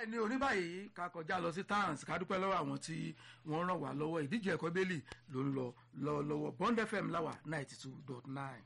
bẹ́ẹ̀ ni oní báyìí ká kọjá lọ sí tans ká dúpẹ́ lọ́wọ́ àwọn tí wọ́n ràn wá lọ́wọ́ ìdíje ẹ̀kọ́ bẹ́ẹ̀lì ló ń lọ lọ lọ́wọ́ bond fm láwà ninety two dot nine.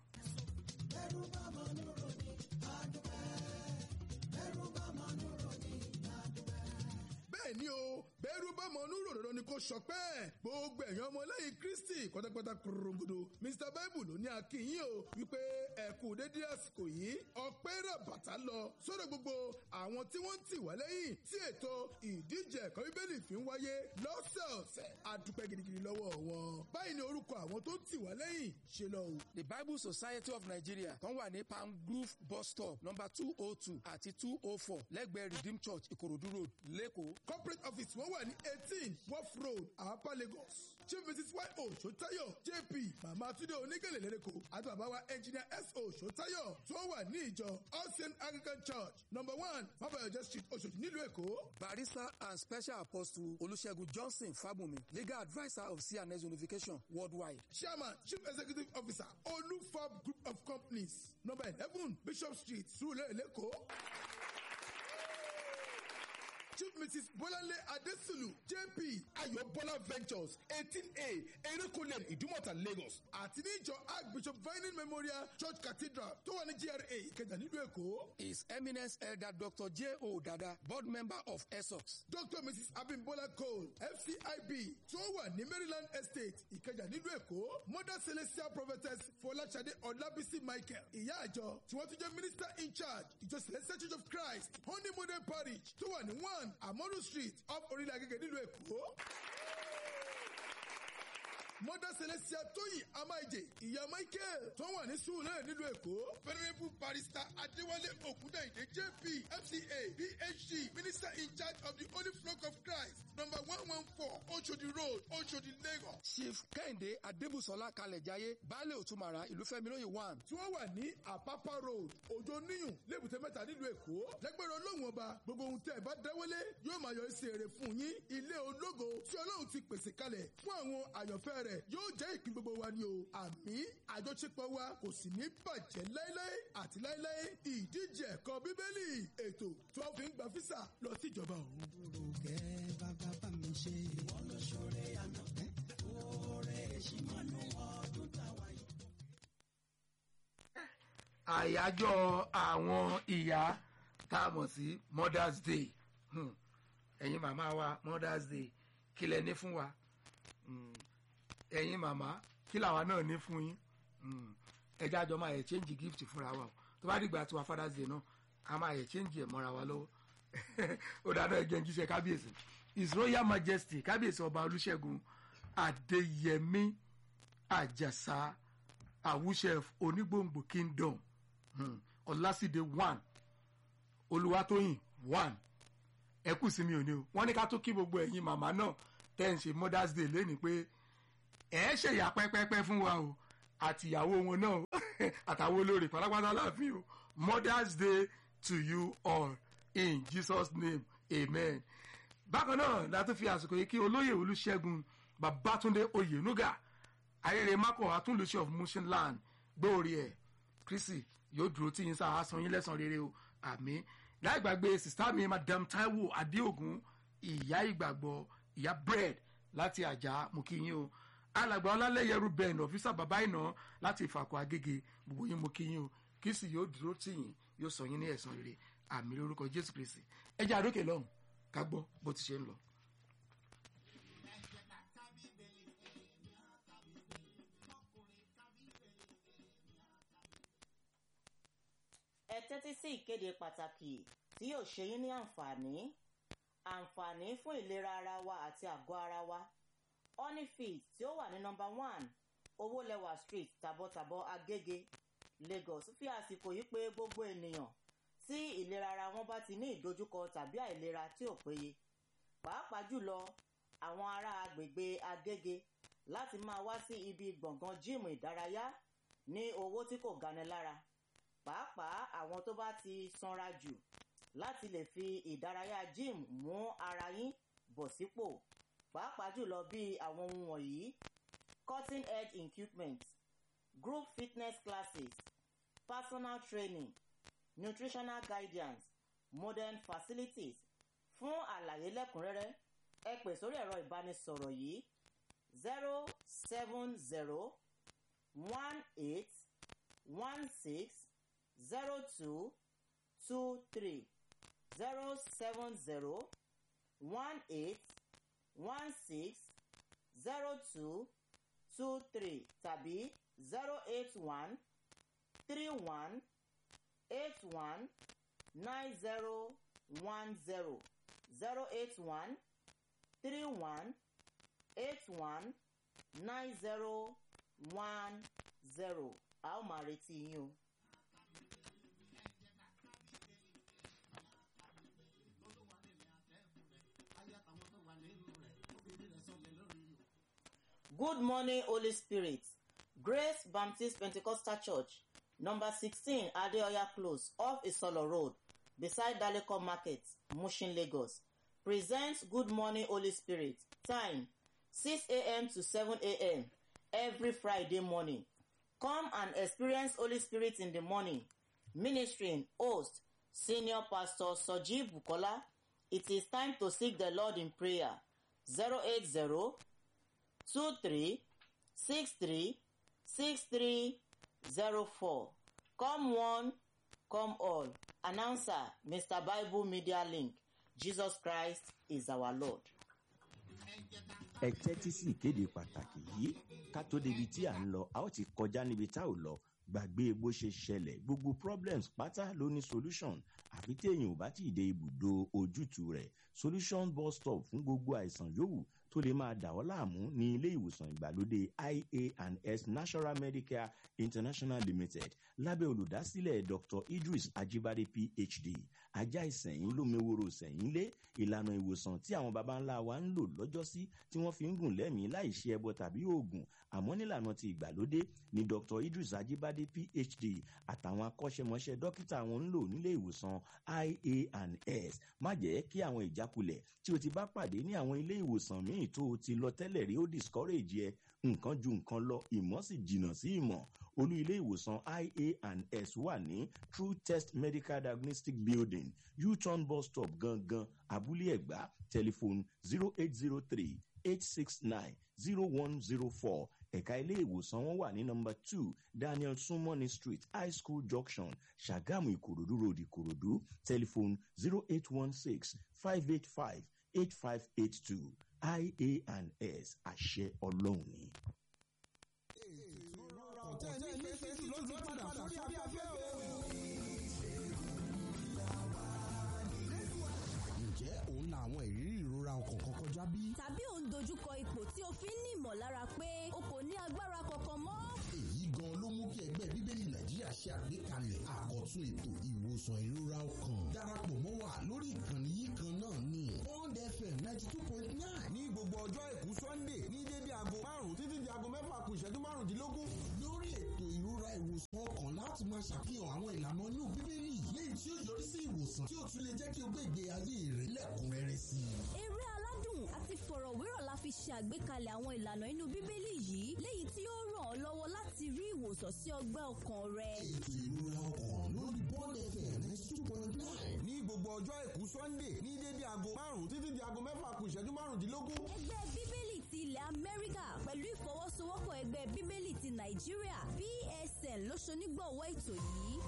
bẹ́ẹ̀ ni o bẹ́ẹ̀rù bá mọ onú ròdòdó ni kò sọpẹ́ gbogbo ẹ̀yàn ọmọlẹ́yìn kristi pátápátá korongodo mr bible ló ní akínyìn o wípé ẹ̀kú dédé àsìkò yìí ọpẹ́ rẹ̀ bàtà lọ sọ́dọ̀ gbogbo àwọn tí wọ́n ń tì wá lẹ́yìn tí ètò ìdíje ẹ̀kọ́ bíbélì fi ń wáyé lọ́sẹ̀ọ̀sẹ̀ adúpẹ́ gidigidi lọ́wọ́ wọn báyìí ni orúkọ àwọn tó ń tì wá lẹ́yìn ṣe lọ o. the bible society of nigeria kan wà ní palm grove bus stop number two oh two àti two oh four lẹ́gbẹ̀ẹ́ redeem church ìkòròdú road lẹ́kọ̀ọ́ corporate office wọ́n wà ní eighteen wharf road àpá lagos chief mrs y o sotayo jp mama tunde onígèlè lẹ́lẹ́kọ̀ àti bàbá wa engineer s o sotayo tó wà ní ìjọ ocean anglican church number one babayọjẹ street oṣooṣi nílùú èkó. barrister and special apostle olùṣègùn johnson fábùnmi legal adviser of cns unification worldwide. chairman chief executive officer olufab group of companies number eleven bishop street surulere lẹ́kọ̀ọ́ chief mrs bọ́láńlé adésùlù jp ayọ̀bọ́lá ventures eighteen a erékùnlé ìdúmọ̀tà lagos àti níjọ archbishop vining memorial church cathedral tó wà ní gra ìkẹjà nílùú èkó. his eminence elder dr j o dada board member of esox. dr mrs abimbola cole fcib tó wà ní maryland estate ìkẹjà nílùú èkó mother celestial prophetess fọláṣadé ọlábísí michael ìyá àjọ tí wọ́n tún jẹ́ minister in charge ìjọ celestial church of christ honey model parish tó wà ní one amoru street off orílẹ̀ agége nílùú èkó. mother celestia tóyìn amáìjè ìyá michael tó wà ní sùúrẹ́ nílùú èkó. venerable barrister adéwálé ògúndàyìndé jp fca phd minister in charge of the holy flock of christ number one one four oshodi road oshodi lagos. chief kẹ́hìndé adébùsọ̀lá kalẹ̀jáyé baálé òtúmọ̀ra ìlúfẹ́mi lóye one. tí wọ́n wà ní àpápá road òjò níyùn lébùté mẹ́ta nílùú èkó lẹ́gbẹ̀rún ọlọ́run ọba gbogbo ohun tẹ́ ẹ bá dáwọ́lé yóò máa yọ sí èrè fún yín ilé ológo tí ọlọ́run ti pèsè kalẹ̀ fún àwọn àyànfẹ́ rẹ̀ yóò jẹ́ ìpín gbogbo wa ni o àmì àjọṣepọ̀ wa kò sì ní bàjẹ́ láéláé àti láéláé ìdíje ẹ̀kọ́ bíbélì ètò tí wọ́n fi ń gba físà lọ sí ìjọba ọ̀run. Òrùkẹ́ bàbá bá mi ṣe. Ìwọ ló ṣoore àná. Oore èṣì mọ́nú ọdún táwa yìí. àyájọ́ àwọn ìyá tá a mọ̀ sí mothers day Hmm. ẹ̀yin màmá wa mothers day kí lẹ ní fún wa Hmm. ẹ̀yin màmá kí làwa náà ní fún yín Hmm. ẹ jẹ́ àjọ máa yẹ change gift fúnra wa o tó bá dìgbà tiwa father's day náà a máa yẹ change ẹ̀ mọ́ra wa lọ́wọ́ ó dáná ẹgbẹ́ jíṣẹ́ kábíyèsí his royal majesty kábíyèsí ọba olùṣègùn adéyẹmí àjàsá àwùṣẹ onígbòǹgbò kingdom hmm. ọlásìdé one olùwàtòyìn one ẹ kù sí mi ò ní o wọn ní ká tó kí gbogbo ẹ̀yin màmá náà tẹ́ ń ṣe mothers day lẹ́ni pé ẹ ṣèyà pẹ́pẹ́pẹ́ fún wa o àtìyàwó wọn náà àtàwọn olórí pátápátá láàfin o mothers day to you all in jesus name amen bákan náà la tún fi àsìkò yìí kí olóyè olùṣègùn babatunde oyenuga ayẹyẹ mako atúnlùṣe of motion land gbóòrè ẹ kristi yóò dúró tí yín sáà san yín lẹ́sàn rere o àmì láì gbàgbé sista mi madam taiwo adéògùn ìyá ìgbàgbọ́ ìyá bread láti àjà mú kí yín o alàgbà ọlálẹ́yẹrú bẹ́ẹ̀nì ọ̀fíìsà bàbá ìná láti ìfàkọ̀ agége gbogbo yín mú kí yín o kristi yóò dúró tí yín yóò sọ yín ní ẹ̀sán rere àmì lórúkọ jésù kristi ẹ jẹ́ àdókè lọ́hùn ká gbọ́ bó ti ṣe ń lọ. ẹ tẹ́tí sí ìkéde pàtàkì tí yóò ṣe yín ní àǹfààní àǹfààní fún ìlera ara wa àti àgọ́ ara wa honeyfit tí ó wà ní nọmba one owólẹwà street tàbọ̀tàbọ̀ agége lagos fi àsìkò yìí pé gbogbo ènìyàn tí ìlera ara wọn bá ti ní ìdojúkọ tàbí àìlera tí ò péye pàápàá jùlọ àwọn ará agbègbè agége láti máa wá sí ibi gbọ̀ngàn jíìmù ìdárayá ní owó tí kò gani lára pàápàá àwọn tó bá ti sanra jù láti lè fi ìdárayá gym mú ara yín bọ̀ sípò pàápàá jùlọ bí àwọn ohun wọ̀nyí cutting edge equipment group fitness classes personal training nutritional guidance modern facilities fún àlàyé lẹ́kùnrẹ́rẹ́ ẹ pè sórí ẹ̀rọ ìbánisọ̀rọ̀ yìí zero seven zero one eight one six zero two two three zero seven zero one eight one six zero two two three tàbí zero eight one three one eight one nine zero one zero zero eight one three one eight one nine zero one zero a ó máa retí yín o. Good morning, Holy Spirit. Grace Baptist Pentecostal Church, number 16 Adeoya Close, off Isolo Road, beside Daleko Market, Mushin, Lagos. Presents Good Morning, Holy Spirit. Time 6 a.m. to 7 a.m. every Friday morning. Come and experience Holy Spirit in the morning. Ministering host, Senior Pastor Soji Bukola. It is time to seek the Lord in prayer. 080 two three six three six three zero four come one come all announcer mr bible media link jesus christ is our lord. ẹ tẹ́tí sí ìkéde pàtàkì yìí ká tó débi tí à ń lọ a ó ti kọjá níbi tá ò lọ gbàgbé bó ṣe ṣẹlẹ̀ gbogbo problems pátá ló ní solution àfi téèyàn ò bá tí ì dé ibùdó ojútùú rẹ̀ solution bus stop fún gbogbo àìsàn yòówù tó lè máa dà ọ́ láàmú ní ilé ìwòsàn ìgbàlódé ia and s national medicare international limited lábẹ́ olùdásílẹ̀ dr idris ajibade phd ajá ìsẹ̀yìn lómeworo sẹ̀yìn lé ìlànà ìwòsàn tí àwọn baba ńlá wa ń lò lọ́jọ́sí tí wọ́n fi ń gùn lẹ́mìí láì ṣe ẹbọ tàbí oògùn àmọ́ nílànà ti ìgbàlódé ni dr idris ajibade phd àtàwọn akọ́ṣẹ́mọṣẹ́ dókítà wọn ń lò nílé ìwòsàn ia and s má jẹ́ kí àwọn ìjákulẹ̀ tí o ti bá pàdé ní àwọn ilé ìwòsàn míì tó o ti lọ tẹ́lẹ̀ rí ó discourage ẹ nǹkan ju nǹkan lọ ìmọ̀ sì jìnnà sí ìmọ̀ olú ilé ìwòsàn ia and s wà ní true test medical diagnostic building u-turn bus stop gangan abúlé ẹ̀gbá telephone zero eight zero three eight six nine zero one zero four ẹ̀ka ilé ìwòsàn wọn wà ní nọmba two daniel sumoni street high school junction ṣàgámù ìkòròdú road ìkòròdú telephone zero eight one six five eight five eight five eight two ia and s àṣẹ ọlọ́run ni. ọ̀tẹ̀ ní ìfẹ́ jù ló ti padà sórí afẹ́fẹ́ o. ǹjẹ́ òun la àwọn ìrírí ìrora ọkàn kan kọjá bí? tàbí ò ń dojúkọ ipò tí o fi ń ní ìmọ̀lára pé o kò ní agbára kankan mọ́. èyí gan ló mú kí ẹgbẹ́ bíbélì nàìjíríà ṣe àgbékalẹ̀ àkọ́tún ètò ìwòsàn ìrora ọkàn darapọ̀ mọ́ wa lórí ìkànnì yìí kan náà ní bond fm ninety two point nine ní gbogbo ọjọ́ àìkú sunday ní dédé aago márùn-ún títí di aago mẹ́fà kù ìṣẹ́jú márùndínlógún. lórí ètò ìrora ìwòsàn ọkàn láti máa ṣàfihàn àwọn ìlànà inú bíbélì léyìí tí ó yọrí sí ìwòsàn tí ó tún lè jẹ́ kí o gbé ìgbé ayé rẹ lẹ́kùnrẹ́rẹ́ sí i. eré aládùn àti fọ̀rọ̀wérọ̀ la fi ṣe àgbékalẹ̀ àwọn ìlànà inú bíbélì yìí léyìí tí ó ràn ọ́ lọ́wọ́ láti rí ìwòsàn sí ọgbẹ́ ọkàn rẹ. ètò ìrora ọkàn lórí bond fm ninety two point nine ní gbogbo ọjọ́ àìkú sunday ní dédé aago márùn-ún títí di aago mẹ́fà kù ìṣẹ́jú márùndínlógún. ẹgbẹ́ bíbélì ti ilẹ̀ amẹ́ríkà pẹ̀lú ìfọwọ́sowọ́pọ̀ ẹgbẹ́ bíbélì ti nàìjíríà psn ló ṣonígbọ̀wọ́ ètò yìí.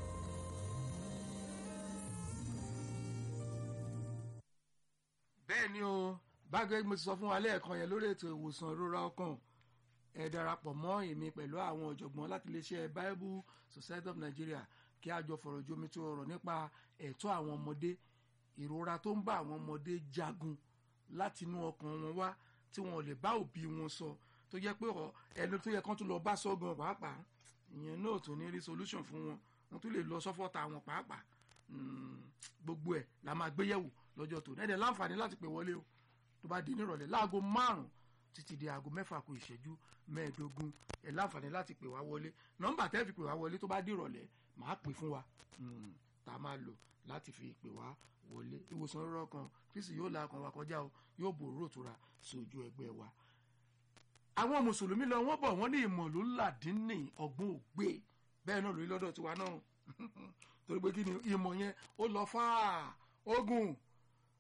bẹ́ẹ̀ ni o bágẹ́ mo ti sọ fún wa lẹ́ẹ̀kan yẹn lórí ètò ìwòsàn ìrora ọkàn ẹ darapọ̀ mọ́ èmi pẹ̀lú àwọn ọ̀jọ̀gbọ́n láti iléeṣẹ́ bible society of nigeria kí a jọ fọ̀rọ̀ jomi tó ọ̀rọ̀ nípa ẹ̀tọ́ àwọn ọmọdé ìrora tó ń bá àwọn ọmọdé jagun láti inú ọkàn wọn wá tí wọn ò lè bá òbí wọn sọ tó jẹ́ pé ọ- ẹni tó yẹ kán tún lọ bá sọ́gun pàápàá ìyẹn náà tó ní rí solution fún wọn wọn tún lè lọ sọ́fọ́ta wọn pàápàá Mm, gbogbo ẹ̀ la máa gbéyẹ̀wò lọ́jọ́ tó ẹ̀dẹ̀ láǹfààní láti pè wọlé o tó bá di nírọ̀lẹ́ láago márùn-ún títí di aago mẹ́fà kù ìṣẹ́jú mẹ́ẹ̀ẹ́dógún ẹ̀ láǹfààní láti pè wá wọlé nọ́mbà tẹ́ fi pè wá wọlé tó bá di ìrọ̀lẹ́ màá pè fún wa Mm, tá a máa lò láti fi pè wá wọlé ìwòsàn rírọ̀ kan kristi yóò la ọkàn wa kọjá o yóò bòrò òtura sójú ẹgbẹ́ wa àwọn mùsùlùmí lọ wọ́n bọ̀ wọ́n ní ìmọ̀ ló làdínní ọgbọ́n ògbé bẹ́ẹ̀ náà lórí lọ́dọ̀ tiwa náà torí pé kí ni ìmọ̀ yẹn ó lọ fáà ogun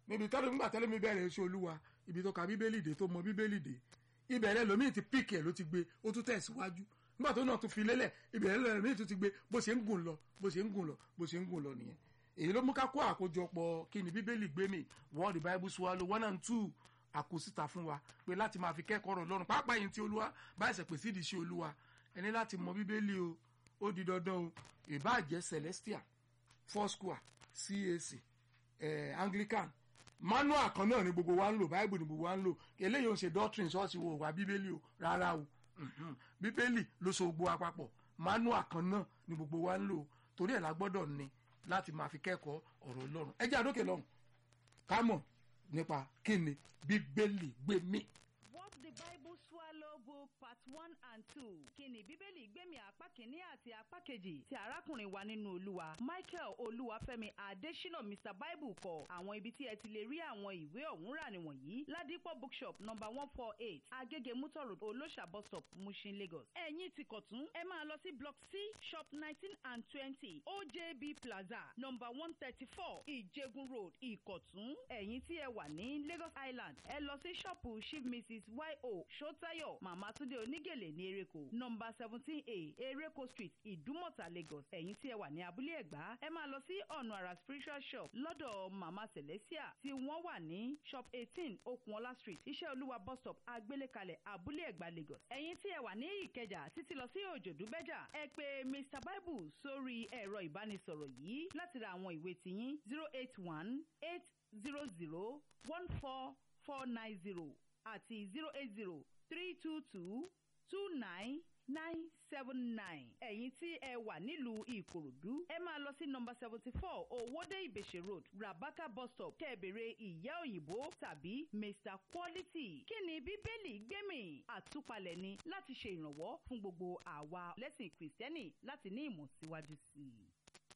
níbi tẹ́lẹ̀ nígbà tẹ́lẹ̀ mi bẹ̀rẹ̀ iṣẹ́ olúwa ibi tó ka bíbélì dé tó mọ bíbélì dé ìbẹ̀rẹ̀ lómi ti píkì ẹ̀ ló ti gbé ó tún tẹ̀síwájú nígbà tó náà tún fi lélẹ̀ ìbẹ̀rẹ̀ lómi tún ti gbé bó ṣe ń gùn lọ bó ṣe ń gùn lọ bó ṣe ń gùn lọ nìyẹn èyí ló mú ká kó àkójọpọ̀ kí ni bíbélì gbé mi wọ́n the bible swallow one and two àkósíta fún wa pé láti máa fi kẹ́kọ̀ọ́ ọ̀rọ̀ lọ́rùn pàápàá yìí tí olúwa bá ẹsẹ̀ pèsè ìdí sí olúwa ẹni láti mọ bíbélì o ó di dandan o ìbáàjẹ́ celestial foursquare cac eh, anglican manual kan náà ni gbogbo wa ń lò bible ni gbogbo wa ń lò eléyìí ò ń ṣe doctrine ṣọ́ọ̀ṣì wo wà bíbélì o rárá o Mhm. bíbélì ló so gbogbo wa papọ̀ manual kan náà ni gbogbo wa ń lò torí ẹ̀ la gbọ́dọ̀ ní láti máa fi kẹ́kọ̀ọ́ ọ̀rọ̀ ọlọ́run ẹ jẹ́ àdókè lọ́hùn ká mọ̀ nípa kí ni bíbélì gbé mì. What the Bible Swallow Book Part One and Two. Kíni Bíbélì gbẹ̀mí apá kìíní àti apá kejì ti arákùnrin wa nínú Olúwa. Michael Olúwafẹ́mi Adésínà Mr Bible kọ àwọn ibi tí ẹ ti lè rí àwọn ìwé ọ̀hún rà nìwọ̀nyí. Ládìpọ̀ bookshop number one four eight Agége Mutor Road Olóṣà bus stop Mushin Lagos. Ẹ̀yin ti kọ̀tún ẹ máa lọ sí block C shop nineteen and twenty OJB Plaza number one thirty four Ìjẹgun Road Ìkọ̀tún. Ẹ̀yin tí ẹ wà ní Lagos Island ẹ lọ sí ṣọ́ọ̀pù Chief Mrs Y.O. Ṣótáyọ̀ Màmá Túndé Onígèlè ní Ereko nọmba seventeen A Ereko Street Ìdúmọ̀tà Lagos ẹ̀yin tí ẹ wà ní abúlé Ẹ̀gbá ẹ máa lọ sí ọ̀nà àrà spiritual shop lọ́dọ̀ Màmá Celestia tí wọ́n wà ní shop eighteen Okunola Street Iṣẹ́ Olúwa bus stop Agbélékalẹ̀ abúlé Ẹ̀gbá Lagos ẹ̀yin tí ẹ wà ní Ìkẹjà títí lọ sí Òjòdúbẹ́jà ẹ pè Mr Bible sórí ẹ̀rọ ìbánisọ̀rọ̀ yìí láti ra àwọn ìwé tiyín zero eight one eight zero zero one four four nine zero àti zero eight zero three two two two nine nine seven nine. ẹ̀yin tí ẹ wà nílùú ìkòròdú ẹ máa lọ sí nọmba seventy four owóde ìbèṣe road rabaka bus stop kẹ́ẹ̀bẹ̀rẹ̀ ìyá òyìnbó tàbí mr quality. kí ni bíbélì gbẹ̀mí àtúpalẹ̀ ni láti ṣe ìrànwọ́ fún gbogbo àwa lẹ́sìn kìrìsìtẹ́nì láti ní ìmọ̀ síwájú sí i.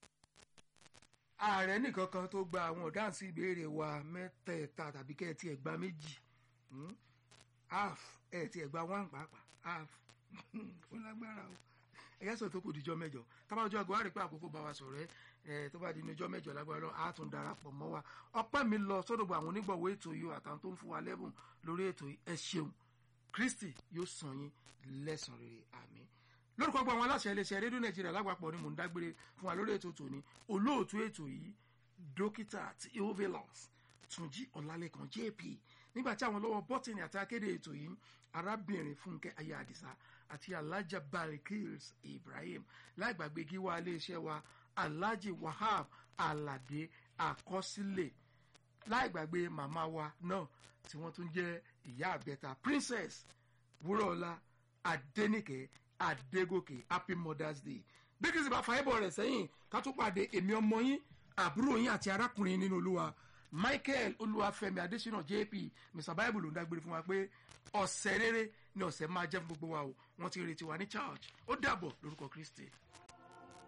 ààrẹ nìkan kan tó gba àwọn ọ̀dáhùn sí ìbéèrè wa mẹ́tẹ̀ẹ̀ta tàbí kẹ́ ẹ tiẹ̀ gba méjì Hmm? half ẹ tiẹ̀ gba one pàápàá half ó lágbára o ẹ̀yà sọ̀rọ̀ tó kù díjọ́ mẹ́jọ tábà ọjọ́ àgọ́ àrèpé àkókò bá wa sọ̀rọ̀ ẹ tó bá di ní ọjọ́ mẹ́jọ lágbára lọ á tún darapọ̀ mọ́ wa ọpẹ́ mi lọ sọ́dọ̀ gbogbo àwọn onígbọ̀wọ́ ètò yìí àtàwọn tó ń fún wa lẹ́bùn lórí ètò yìí ẹ ṣeun kristi yóò san yín lẹ́san rere àmín lórúkọ gbogbo àwọn aláṣẹ iléeṣẹ́ rédíò nàìjíríà lágbàpọ̀ ni mò ń dágbére fún wa lórí ètò tòní olóòtú ètò yìí dókítà theophilus túnjí ọlálẹ́kan jp nígbà tí àwọn lọ́wọ́ bọ́tìnì àti akéde ètò yìí arábìnrin fúnkẹ́ ayé àdìsá àti alhaja balikils ibrahim láì gbàgbé gíwá iléeṣẹ́ wa alhaji wahab alade àkọsílẹ̀ láì gbàgbé màmá wa náà tí wọ́n tún jẹ́ ìyá àbẹ́ta princess wúrọ̀ọ́lá adẹ́nìkẹ́ adégòkè happy mothers day bí kìí sì bá fàáyébọ̀ rẹ̀ sẹ́yìn ká tún pàdé èmi ọmọ yín àbúrò yín àti arákùnrin nínú olúwa michael olúwàfẹ́mi adésínà jp mr bible ló ń dágbére fún wa pé ọ̀sẹ̀ rere ni ọ̀sẹ̀ máa jẹ́ fún gbogbo wa o wọ́n ti retí wa ní church ó dàbọ̀ lórúkọ kristi.